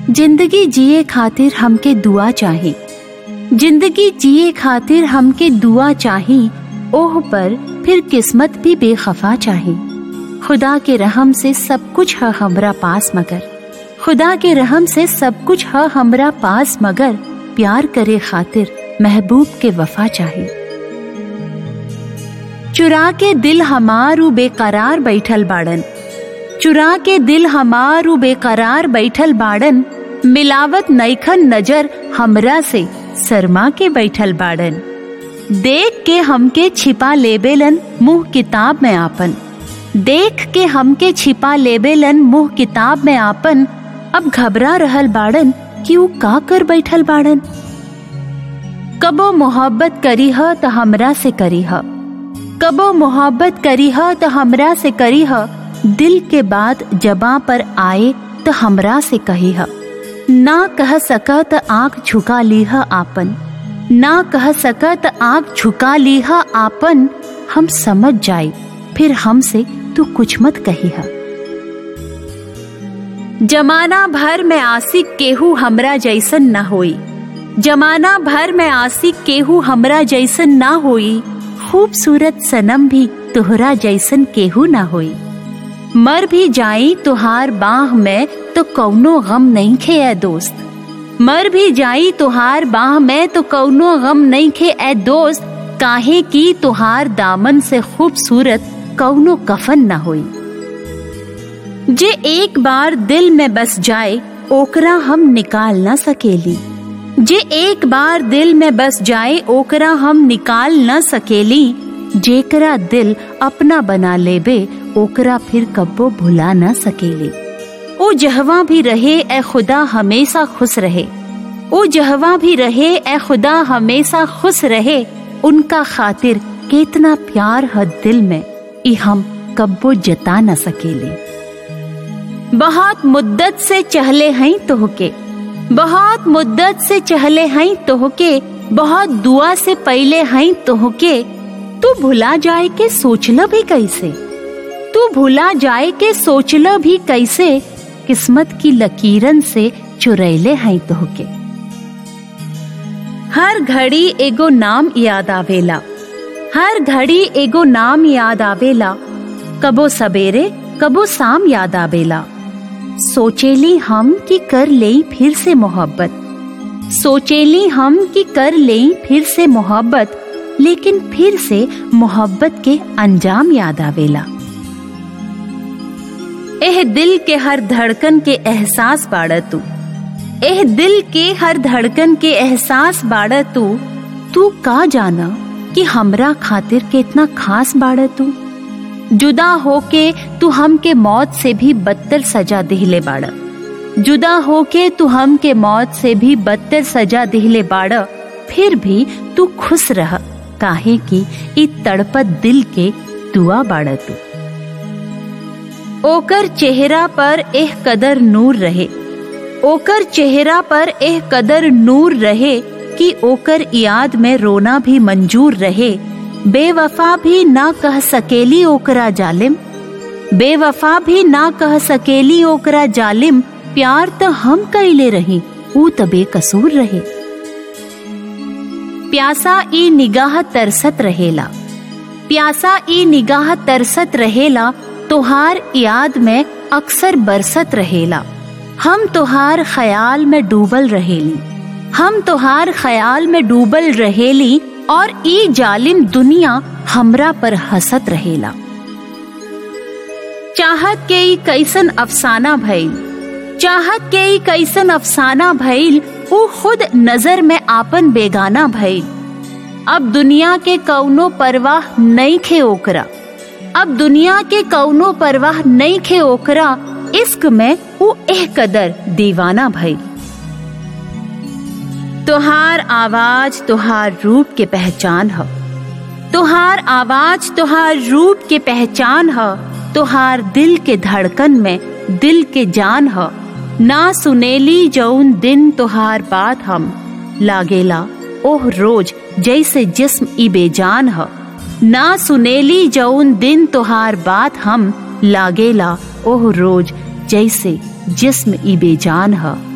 जिंदगी जिए खातिर हमके दुआ चाही जिंदगी जिए खातिर हमके दुआ चाही ओह पर फिर किस्मत भी बेखफा चाही खुदा के रहम से सब कुछ है हमरा पास मगर खुदा के रहम से सब कुछ है हमरा पास मगर प्यार करे खातिर महबूब के वफा चाही चुरा के दिल हमारू बेकरार बैठल बाड़न चुरा के दिल हमारू बेकरार बैठल बाड़न मिलावत नैखन नजर हमरा से शर्मा के बैठल बाड़न देख के हमके छिपा लेबेलन मुंह किताब में आपन देख के हमके छिपा लेबेलन मुंह किताब में आपन अब घबरा रहल बाड़न कि ऊ का कर बैठल बाड़न कबो मोहब्बत करी ह तो हमरा से करी ह कबो मोहब्बत करी ह तो हमरा से करी ह दिल के बात जबा पर आए तो हमरा से कही ह ना कह सका तो आंख झुका ली ह आपन ना कह सका तो आंख झुका ली ह आपन हम समझ जाए फिर हमसे तू कुछ मत कही ह जमाना भर में आशिक केहू हमरा जैसन ना होई जमाना भर में आशिक केहू हमरा जैसन ना होई खूबसूरत सनम भी तोहरा जैसन केहू ना होई मर भी जाई तुहार बाह में तो कौनो गम नहीं खे ए दोस्त मर भी जाई तुहार बाह में तो कौनो गम नहीं खे ए दोस्त काहे की तुहार दामन से खूबसूरत कौनो कफन ना होई जे एक बार दिल में बस जाए ओकरा हम निकाल ना सकेली जे एक बार दिल में बस जाए ओकरा हम निकाल न सकेली जेकरा दिल अपना बना लेबे ओकरा फिर कब्बो भुला न सकेली ओ जहवा भी रहे ए खुदा हमेशा खुश रहे ओ जहवा भी रहे ए खुदा हमेशा खुश रहे उनका खातिर कितना प्यार है दिल में ई हम कब्बो जता न सकेली बहुत मुद्दत से चहले हैं तोहके बहुत मुद्दत से चहले हैं तोहके बहुत दुआ से पहले हैं तोहके तू भुला जाए के सोचल भी कैसे तू भुला जाए के सोचल भी कैसे किस्मत की लकीरन से चुरैले हैं तोहके हर घड़ी एगो नाम याद आवेला हर घड़ी एगो नाम याद आवेला कबो सवेरे कबो शाम याद आवेला सोचेली हम कि कर ले फिर से मोहब्बत सोचेली हम कि कर ले फिर से मोहब्बत लेकिन फिर से मोहब्बत के अंजाम याद आवेला एह दिल के हर धड़कन के एहसास बाड़ा तू एह दिल के हर धड़कन के एहसास बाड़ा तू तू का जाना कि हमरा खातिर कितना खास बाड़ा तू जुदा होके तू हमके मौत से भी बदतर सजा दिहले बाड़ा जुदा होके तू हमके मौत से भी बदतर सजा दिहले बाड़ा फिर भी तू खुश रह काहे कि इ तड़पत दिल के दुआ बाड़ा तू ओकर चेहरा पर एह कदर नूर रहे ओकर चेहरा पर एह कदर नूर रहे कि ओकर याद में रोना भी मंजूर रहे बेवफा भी ना कह सकेली ओकरा जालिम बेवफा भी ना कह सकेली ओकरा जालिम प्यार तो हम कैले रही ऊ त बेकसूर रहे प्यासा ई निगाह तरसत रहेला प्यासा ई निगाह तरसत रहेला तोहार याद में अक्सर बरसत रहेला हम तोहार ख्याल में डूबल रहेली हम तोहार ख्याल में डूबल रहेली और ई जालिम दुनिया हमरा पर हंसत रहेला चाहत के ई कैसन अफसाना भइल चाहत के ई कैसन अफसाना भइल ऊ खुद नजर में आपन बेगाना भइल अब दुनिया के कौनो परवाह नहीं खे ओकरा अब दुनिया के कौनो परवाह नहीं खे ओकरा इश्क में ऊ एह कदर दीवाना भइल तुहार आवाज तुहार रूप के पहचान ह तुहार आवाज तुहार रूप के पहचान ह तुहार दिल के धड़कन में दिल के जान ह ना सुनेली जौन दिन तुहार बात हम लागेला ओह रोज जैसे जिस्म ई बेजान ह ना सुनेली जौन दिन तुहार बात हम लागेला ओह रोज जैसे जिस्म ई बेजान ह